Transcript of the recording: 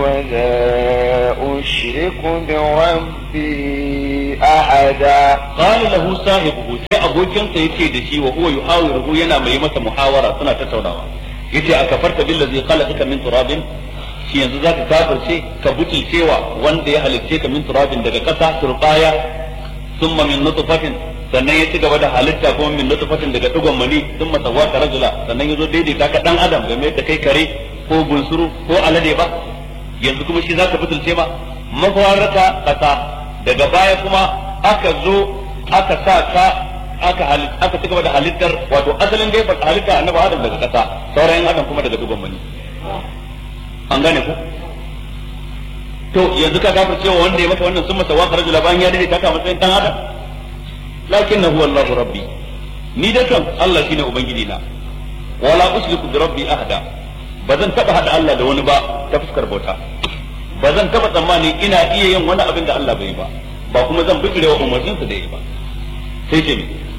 ولا أشرك بربي أحدا قال له صاحبه sai abokinsa yace da shi wa huwa yuhawiruhu yana mai masa muhawara suna tattaunawa yace a kafarta billazi khalaqaka min turabin shi yanzu zaka kafirce ka butulcewa wanda ya halicce ka min turabin daga ƙasa turbaya thumma min nutfatin sannan ya ci gaba da halitta kuma min nutfatin daga dugon mani thumma sawwaka rajula sannan yazo daidaita ka dan adam game da kai kare ko bunsuru ko alade ba yanzu kuma shi zaka butulce ma mafarata ƙasa daga baya kuma aka zo aka sa ka aka aka ci gaba da halittar wato asalin dai ba halitta annabi adam daga kasa sauran yan adam kuma daga duban mani an gane ku to yanzu ka gafar cewa wanda ya maka wannan sun masa wa rajula bayan ya dade taka matsayin dan adam lakinnahu wallahu rabbi ni da kan Allah shine ubangiji na wala usliku bi rabbi ahada ba zan taba hada Allah da wani ba ta fuskar bauta ba zan taba tsammani ina iya yin wani abin da Allah bai yi ba ba kuma zan bijirewa umarninsa da yi ba sai ce